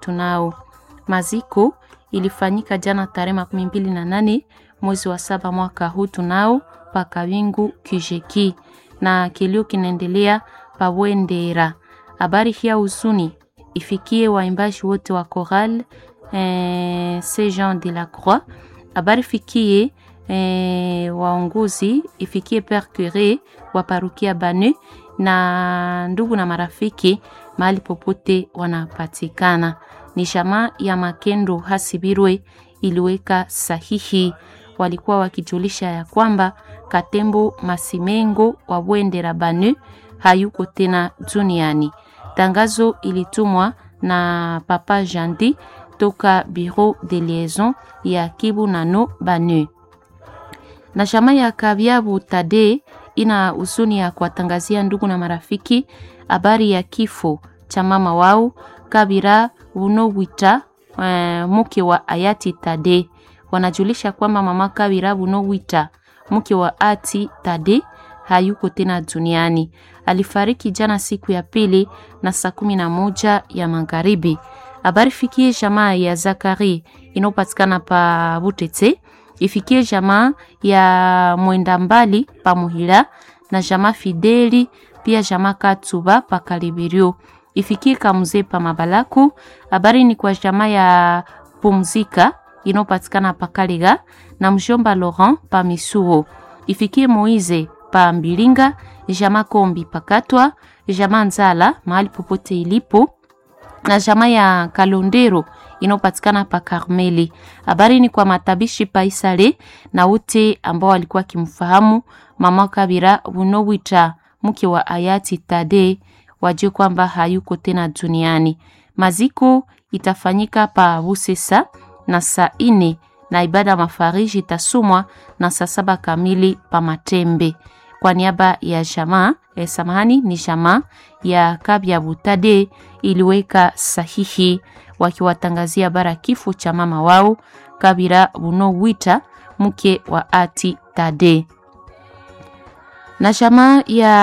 tunao. Maziko ilifanyika jana tarehe makumi mbili na nane mwezi wa saba mwaka huu tunao pakawingu kijeki na kilio kinaendelea pawendera. Habari hii ya huzuni ifikie waimbaji wote wa choral eh, Saint Jean de la Croix. Habari fikie eh, waongozi ifikie Père Cure wa parukia Banu na ndugu na marafiki mahali popote wanapatikana. Ni jamaa ya Makendo Hasibirwe iliweka sahihi, walikuwa wakijulisha ya kwamba Katembo Masimengo wa Bwendera Banu hayuko tena duniani. Tangazo ilitumwa na Papa Jandi toka Bureau de Liaison ya Kibu Nano Banu. Na jamaa ya Kabyabu Tade ina huzuni ya kuwatangazia ndugu na marafiki habari ya kifo cha mama wao Kabira Bunowita eh, mke wa hayati Tade. Wanajulisha kwamba mama Kabira Bunowita mke wa ati Tade hayuko tena duniani. Alifariki jana siku ya pili na saa kumi na moja ya magharibi. Habari fikie jamaa ya Zakari inayopatikana pa Butete, ifikie jamaa ya Mwenda Mbali pa Muhila na jamaa Fideli pia jamaa Katsuba pa Kalibirio, ifikie Kamuze pa Mabalaku. Habari ni kwa jamaa ya Pumzika inayopatikana pa Kaliga na mjomba Laurent pa Misuo, ifikie Moize pa Mbilinga, jamaa Kombi pakatwa, jamaa Nzala mahali popote ilipo na jamaa ya Kalondero inayopatikana pa Karmeli. Habari ni kwa matabishi pa Isale na wote ambao walikuwa kimfahamu mama Kabira Bunowita mke wa hayati Tade, wajue kwamba hayuko tena duniani. Maziko itafanyika pa Busesa na saa ine na ibada ya mafariji itasomwa na saa saba kamili pa Matembe. Kwa niaba ya jamaa eh, samahani ni jamaa ya Kabya Butade iliweka sahihi wakiwatangazia bara kifo cha mama wao Kabira Bunowita mke wa ati Tade na jamaa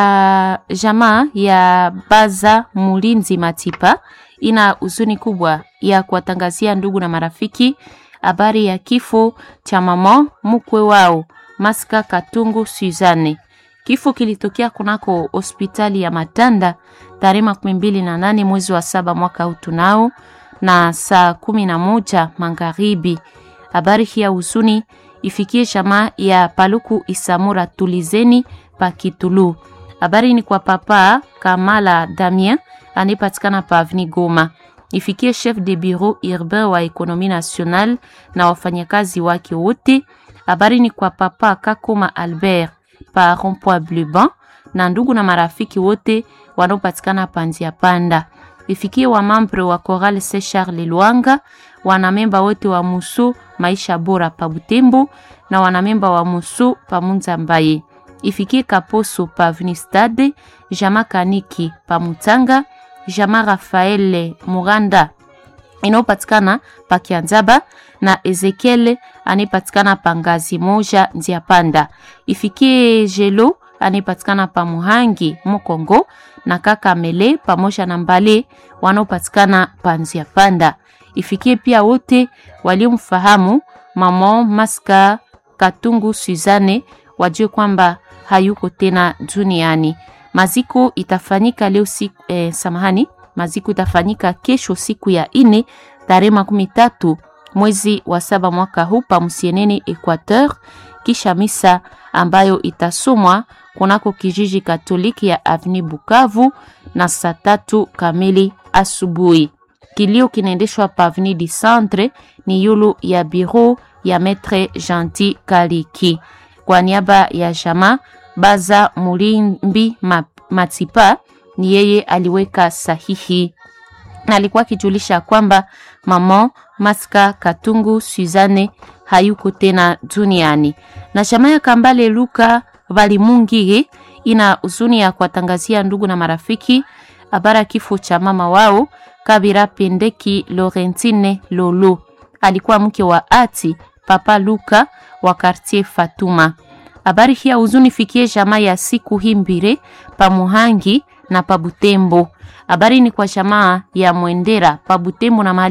ya jamaa ya Baza Mulinzi Matipa ina huzuni kubwa ya kuwatangazia ndugu na marafiki habari ya kifo cha mama mkwe wao Maska Katungu Suzanne. Kifo kilitokea kunako hospitali ya Matanda tarehe makumi mbili na nane mwezi wa saba mwaka huu tunao na saa kumi na moja magharibi. Habari hii ya huzuni ifikie jamaa ya Paluku Isamura Tulizeni pa Kitulu. Habari ni kwa papa Kamala Damien anayepatikana pa Avni Goma. Ifikie chef de bureau urbain wa ekonomi national na wafanyakazi wake wote. Habari ni kwa papa Kakoma Albert pa Rond-Point Bleban na ndugu na marafiki wote wanaopatikana pa Nzia Panda. Ifikie wa mambre wa Chorale Saint Charles Lwanga, wanamemba wote wa Musu Maisha Bora pa Butembo na wanamemba wa Musu pa Munza Mbaye ifikie Kaposo pa Avenue Jama Kaniki pa Mutanga, Jama Rafael Muranda inayopatikana pa Kianzaba na Ezekiel anayepatikana pa Ngazi moja Nzia Panda. Ifikie Jelo anayepatikana pa Muhangi Mokongo na kaka Mele pamoja na Mbale wanaopatikana pa Nzia Panda. Ifikie pia wote waliomfahamu mama Maska Katungu Suzane wajue kwamba hayuko tena duniani. Maziko itafanyika leo siku, eh, samahani, maziko itafanyika kesho siku ya ine tarehe makumi tatu mwezi wa saba mwaka huu pa Musienene Equateur, kisha misa ambayo itasomwa kunako kijiji Katoliki ya Avni Bukavu na saa tatu kamili asubuhi. Kilio kinaendeshwa pa Avni du Centre ni yulu ya bureau ya Maître Gentil Kaliki kwa niaba ya jamaa Baza Mulimbi Matipa ni yeye aliweka sahihi na alikuwa akijulisha kwamba mama Maska Katungu Suzane hayuko tena duniani. Na jamaa ya Kambale Luka Balimungige ina huzuni ya kuwatangazia ndugu na marafiki habara kifo cha mama wao Kabira Pendeki Laurentine Lolo, alikuwa mke wa ati Papa Luka wa quartier Fatuma. Habari hii ya huzuni fikie jamaa ya siku hii mbire pa Muhangi na pa Butembo. Habari ni kwa jamaa ya Mwendera pa Butembo na mahali